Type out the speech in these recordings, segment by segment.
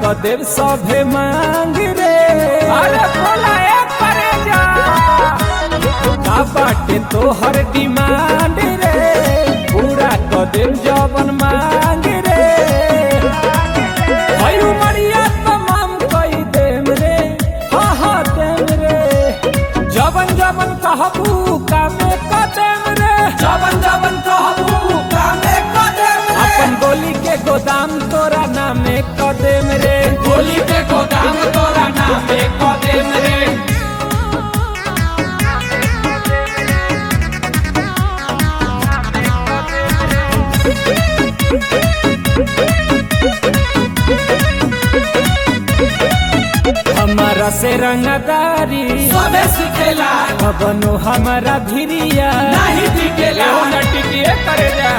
देव सभे मांग रे अरे बोला एक करे जा का बाटे तोहर डिमांड रे पूरा क देव जवन मांग रे हई उमरिया तमाम कई देम रे हाँ हाँ देम रे जवन जवन कहबू कामे क देम रे जवन जवन कहबू कामे कदम रे अपन गोली के गोदाम तोरा नामे क देम रे गोली के गोदाम तोरा नामे कदम रे हमारा से रंगदारी सबे सिखेला कबनो हमारा भिरिया नहीं टिकेला केहू न टिकिए करे जा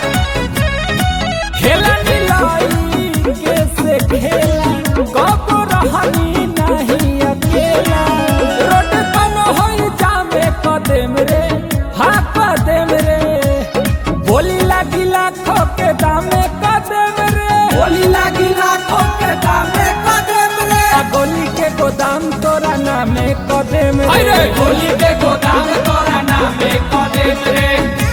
खेला नीलाई के से खेला कबो रहनी नहीं अकेला रोड कनो होई जामे कदम रे हाँ कदम रे बोली लागी लाखों के दामे कदम रे गोली लागी लाखों के दामे कदम रे आ गोली के गोदाम तोरा नामे कदम अरे रे गोली के गोदाम तोरा नामे कदम रे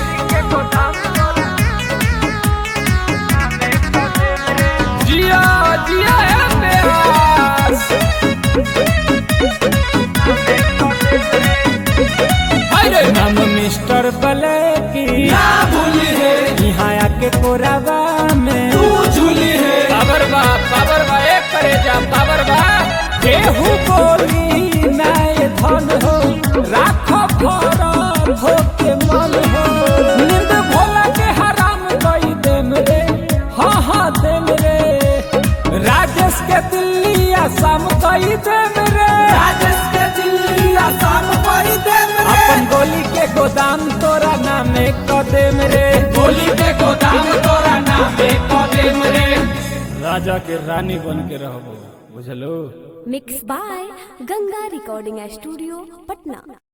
जिया जिया है प्यास अरे नाम मिस्टर ब्लैकी ना भूली है यहाँ आके कोरावा में तू झूली है पावर बा पावर बा एक करे जा पावर बा केहू बोली नाय धन हो राखो फरल हो के मन हो नींद भोला के हराम कई देम रे हाँ हाँ देम रे राजेश के दिल्ली आसाम कई देम रे राजेश के दिल्ली आसाम कोई देम रे अपन गोली के गोदाम तोरा नामे कदेम रे गोली के गोदाम तोरा नामे कदम रे राजा के रानी बन के रहबो बुझलो mix by Ganga recording studio Patna